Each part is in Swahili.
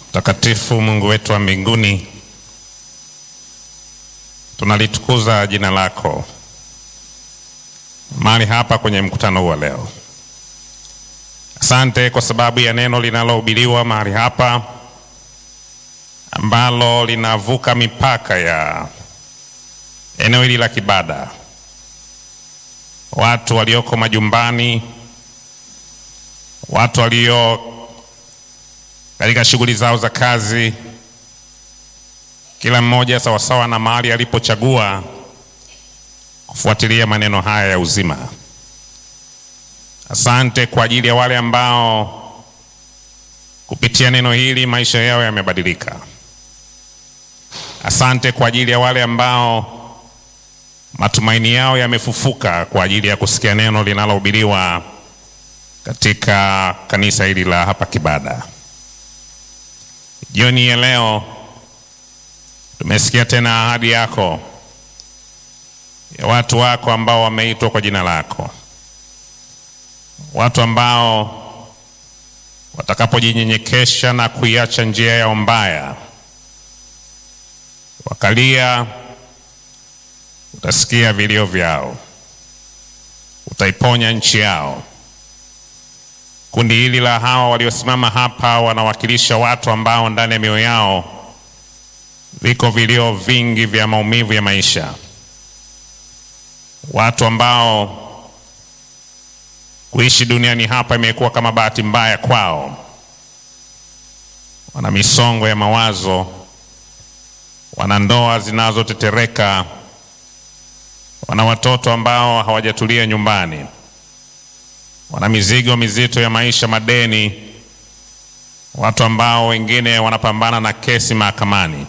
Mtakatifu Mungu wetu wa mbinguni, tunalitukuza jina lako mahali hapa kwenye mkutano huu wa leo. Asante kwa sababu ya neno linalohubiriwa mahali hapa ambalo linavuka mipaka ya eneo hili la Kibada. Watu walioko majumbani, watu walio katika shughuli zao za kazi, kila mmoja sawasawa na mahali alipochagua kufuatilia maneno haya ya uzima. Asante kwa ajili ya wale ambao kupitia neno hili maisha yao yamebadilika. Asante kwa ajili ya wale ambao matumaini yao yamefufuka kwa ajili ya kusikia neno linalohubiriwa katika kanisa hili la hapa Kibada. Jioni ya leo tumesikia tena ahadi yako ya watu wako ambao wameitwa kwa jina lako, watu ambao watakapojinyenyekesha na kuiacha njia yao mbaya, wakalia, utasikia vilio vyao, utaiponya nchi yao. Kundi hili la hawa waliosimama hapa wanawakilisha watu ambao ndani ya mioyo yao viko vilio vingi vya maumivu ya maisha, watu ambao kuishi duniani hapa imekuwa kama bahati mbaya kwao. Wana misongo ya mawazo, wana ndoa zinazotetereka, wana watoto ambao hawajatulia nyumbani, wana mizigo mizito ya maisha, madeni, watu ambao wengine wanapambana na kesi mahakamani.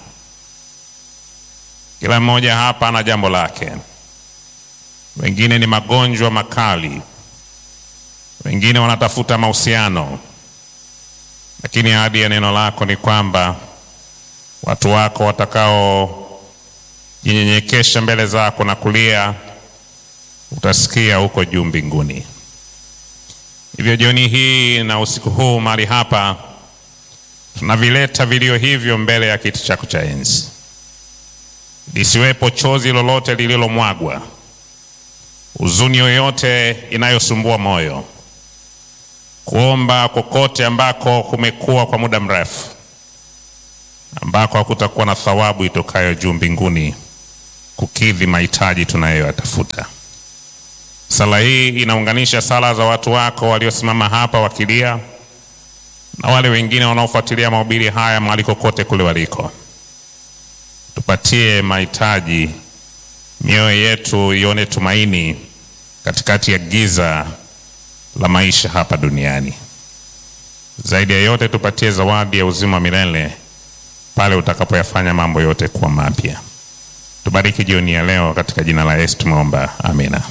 Kila mmoja hapa ana jambo lake. Wengine ni magonjwa makali, wengine wanatafuta mahusiano, lakini ahadi ya neno lako ni kwamba watu wako watakaojinyenyekesha mbele zako na kulia, utasikia huko juu mbinguni. Hivyo jioni hii na usiku huu mahali hapa tunavileta vilio hivyo mbele ya kiti chako cha enzi, lisiwepo chozi lolote lililomwagwa, huzuni yoyote inayosumbua moyo, kuomba kokote ambako kumekuwa kwa muda mrefu, ambako hakutakuwa na thawabu itokayo juu mbinguni kukidhi mahitaji tunayoyatafuta. Sala hii inaunganisha sala za watu wako waliosimama hapa wakilia na wale wengine wanaofuatilia mahubiri haya mahali kokote kule waliko. Tupatie mahitaji, mioyo yetu ione tumaini katikati ya giza la maisha hapa duniani. Zaidi ya yote, tupatie zawadi ya uzima wa milele pale utakapoyafanya mambo yote kuwa mapya. Tubariki jioni ya leo, katika jina la Yesu tumeomba, amina.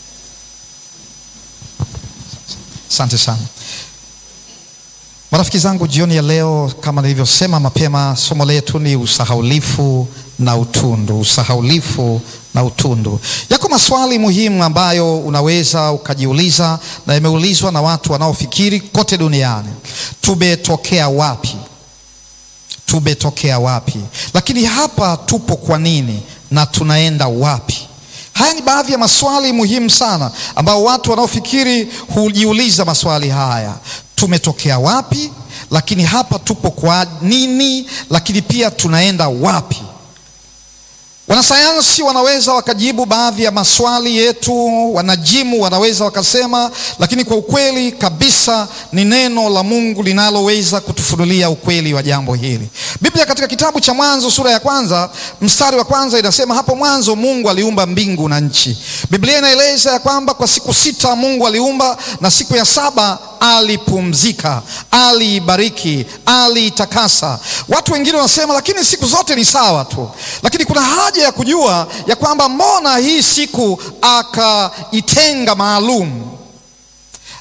Asante sana marafiki zangu, jioni ya leo kama nilivyosema mapema, somo letu ni usahaulifu na utundu. Usahaulifu na utundu. Yako maswali muhimu ambayo unaweza ukajiuliza na yameulizwa na watu wanaofikiri kote duniani. Tumetokea wapi? Tumetokea wapi? Lakini hapa tupo kwa nini na tunaenda wapi? Haya ni baadhi ya maswali muhimu sana ambao watu wanaofikiri hujiuliza maswali haya. Tumetokea wapi? Lakini hapa tupo kwa nini? Lakini pia tunaenda wapi? Wanasayansi wanaweza wakajibu baadhi ya maswali yetu, wanajimu wanaweza wakasema, lakini kwa ukweli kabisa ni neno la Mungu linaloweza kutufunulia ukweli wa jambo hili. Biblia katika kitabu cha Mwanzo sura ya kwanza mstari wa kwanza inasema, hapo mwanzo Mungu aliumba mbingu na nchi. Biblia inaeleza ya kwamba kwa siku sita Mungu aliumba na siku ya saba alipumzika, aliibariki, aliitakasa. Watu wengine wanasema lakini siku zote ni sawa tu, lakini kuna haja ya kujua ya kwamba mbona hii siku akaitenga maalum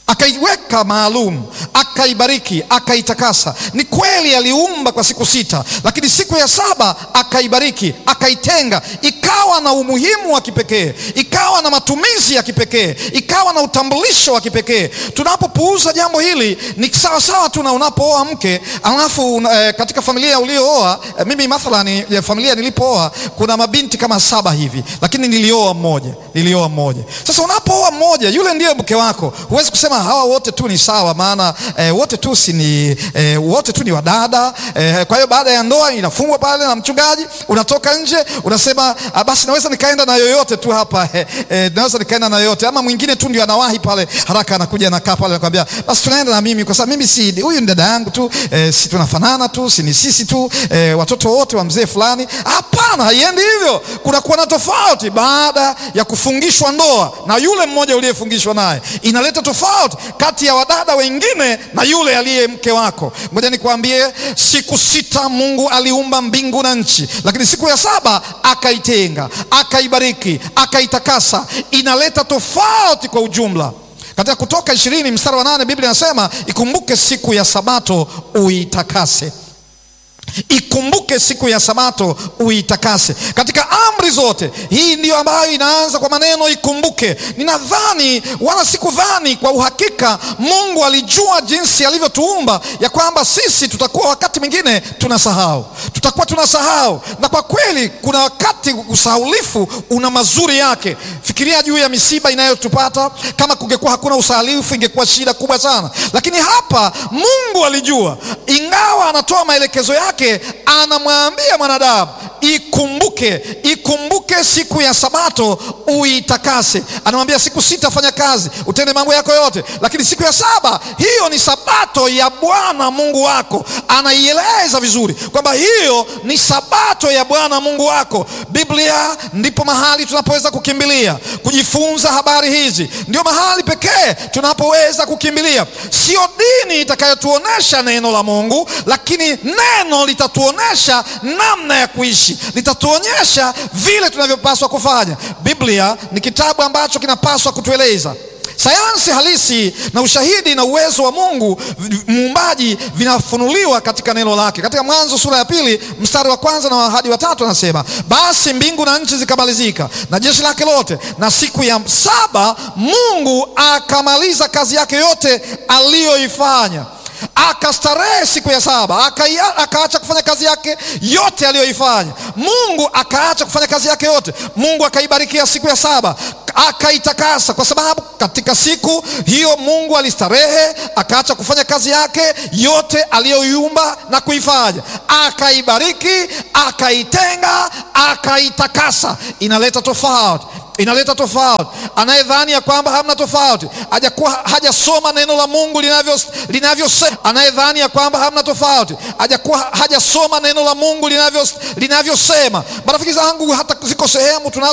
akaiweka maalum, akaibariki, akaitakasa. Ni kweli aliumba kwa siku sita, lakini siku ya saba akaibariki, akaitenga, ikawa na umuhimu wa kipekee, ikawa na matumizi ya kipekee, ikawa na utambulisho wa kipekee. Tunapopuuza jambo hili ni sawa sawa tu na unapooa mke alafu eh, katika familia uliooa eh, mimi mathalani ya familia nilipooa kuna mabinti kama saba hivi, lakini nilioa mmoja, nilioa mmoja. Sasa unapooa mmoja, yule ndiye mke wako, huwezi kusema hawa wote tu ni sawa, maana eh, wote tu si ni eh, wote tu ni wadada eh, kwa hiyo baada ya ndoa inafungwa pale na mchungaji, unatoka nje unasema ah, basi naweza nikaenda na yoyote tu hapa eh, eh, naweza nikaenda na yoyote, ama mwingine tu ndio anawahi pale haraka, anakuja anakaa pale anakuambia basi tunaenda na mimi, kwa sababu mimi si huyu ni dada yangu tu eh, si tunafanana tu, si ni sisi tu eh, watoto wote wa mzee fulani. Hapana, haiendi hivyo. Kunakuwa na tofauti baada ya kufungishwa ndoa na yule mmoja uliyefungishwa naye, inaleta tofauti kati ya wadada wengine na yule aliye mke wako. Ngoja nikwambie, siku sita Mungu aliumba mbingu na nchi, lakini siku ya saba akaitenga, akaibariki, akaitakasa. Inaleta tofauti kwa ujumla. Katika Kutoka ishirini mstari wa nane Biblia inasema ikumbuke siku ya sabato uitakase. Ikumbuke siku ya sabato uitakase. Katika amri zote, hii ndiyo ambayo inaanza kwa maneno ikumbuke. Ninadhani wala sikudhani, kwa uhakika Mungu alijua jinsi alivyotuumba ya kwamba sisi tutakuwa wakati mwingine tunasahau, tutakuwa tunasahau, na kwa kweli kuna wakati usahaulifu una mazuri yake. Fikiria juu ya misiba inayotupata. Kama kungekuwa hakuna usahaulifu, ingekuwa shida kubwa sana, lakini hapa Mungu alijua, ingawa anatoa maelekezo yake anamwambia mwanadamu ikumbuke, ikumbuke siku ya sabato uitakase. Anamwambia siku sita fanya kazi, utende mambo yako yote, lakini siku ya saba, hiyo ni sabato ya Bwana Mungu wako. Anaieleza vizuri kwamba hiyo ni sabato ya Bwana Mungu wako. Biblia ndipo mahali tunapoweza kukimbilia kujifunza habari hizi, ndio mahali pekee tunapoweza kukimbilia. Sio dini itakayotuonesha neno la Mungu, lakini neno litatuonesha namna ya kuishi, litatuonyesha vile tunavyopaswa kufanya. Biblia ni kitabu ambacho kinapaswa kutueleza sayansi halisi na ushahidi na uwezo wa Mungu muumbaji vinafunuliwa katika neno lake. Katika Mwanzo sura ya pili mstari wa kwanza na hadi wa tatu anasema, basi mbingu na nchi zikamalizika na jeshi lake lote, na siku ya saba Mungu akamaliza kazi yake yote aliyoifanya akastarehe siku ya saba, akaacha kufanya kazi yake yote aliyoifanya. Mungu akaacha kufanya kazi yake yote. Mungu akaibarikia siku ya saba akaitakasa, kwa sababu katika siku hiyo Mungu alistarehe, akaacha kufanya kazi yake yote aliyoiumba na kuifanya, akaibariki, akaitenga, akaitakasa. Inaleta tofauti inaleta tofauti. Anayedhani ya kwamba hamna tofauti hajakuwa hajasoma neno la Mungu linavyo linavyosema. Anayedhani ya kwamba hamna tofauti hajakuwa hajasoma neno la Mungu linavyo linavyosema. Marafiki zangu, hata ziko sehemu tunazo